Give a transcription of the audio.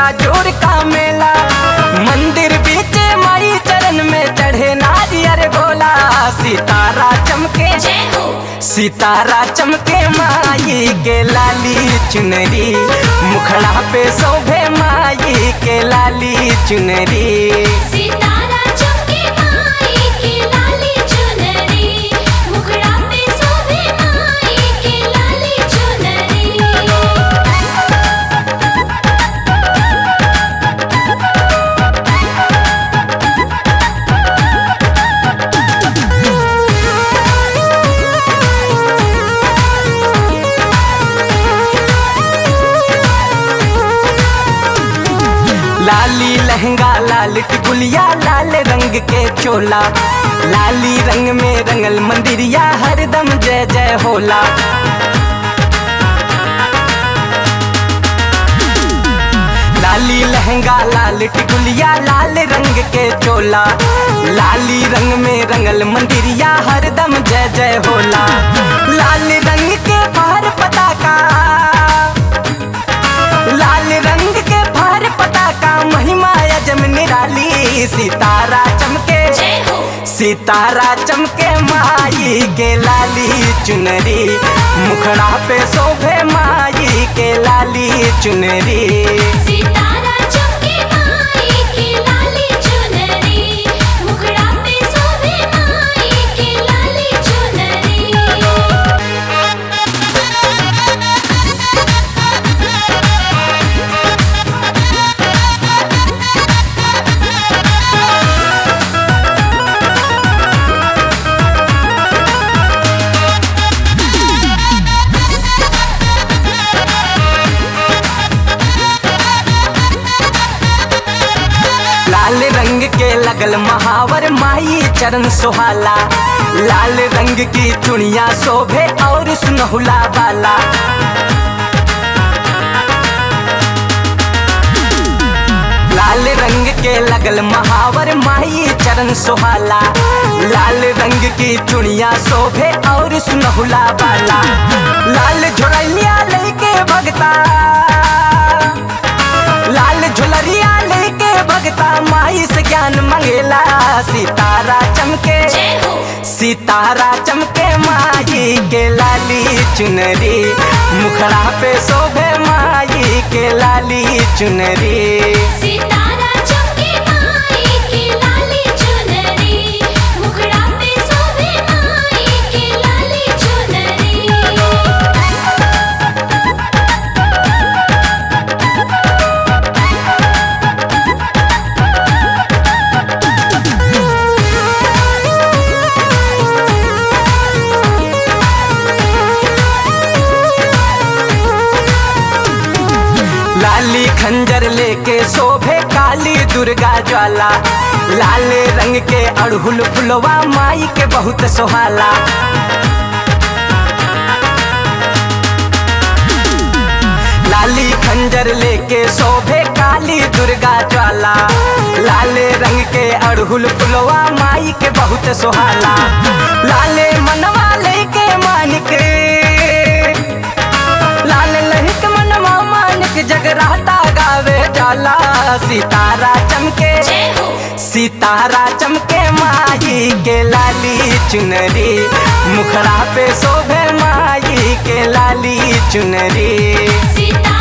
जोर का मेला मंदिर बीच माई चरण में चढ़े नारियर गोला सितारा चमके जय हो सितारा चमके माई के लाली चुनरी मुखड़ा पे शोभे माई के लाली चुनरी सितारा चमके माई के लाली चुनरी मुखड़ा पे शोभे माई के लाली चुनरी लाली लहंगा लाल टिकुलिया लाल रंग के चोला लाली रंग में रंगल मंदिरिया हरदम जय जय होला लाली लहंगा लाल टिकुलिया लाल रंग के चोला लाली रंग में रंगल मंदिरिया हरदम जय जय होला लाल रंग के बाहर पताका लाल रंग के बाहर पताका महिमा अजम निराली सितारा चमके जय हो सितारा चमके माई के लाली चुनरी मुखड़ा पे शोभे माई के लाली चुनरी सितारा चमके माई के लाली चुनरी मुखड़ा पे शोभे माई के लाली चुनरी लाल रंग के लगल महावर माई चरण सुहाला लाल रंग की चुनिया शोभे और सुनहुला वाला लाल रंग के लगल महावर माई चरण सुहाला लाल रंग की चुनिया शोभे और सुनहुला वाला लाल झोड़ैया लेके भगता लाल झुलरिया लेके भगता माई से ज्ञान मंगेला सितारा चमके जय हो सितारा चमके माई के लाली चुनरी मुखड़ा पे शोभे माई के लाली चुनरी सितारा चमके माई के लाली चुनरी मुखड़ा पे शोभे माई के लाली चुनरी लाली खंजर लेके शोभे काली दुर्गा ज्वाला लाल रंग के अड़हुल फुलवा माई के बहुत सोहाला लाली खंजर लेके शोभे काली दुर्गा ज्वाला लाल रंग के अड़हुल फुलवा माई के बहुत सोहाला लाले मनवा लेके मानिक लाल लहिक मनवा मानिक जगराता गावे जाला सितारा चमके जय हो सितारा चमके माई के लाली चुनरी मुखड़ा पे शोभे माई के लाली चुनरी सितारा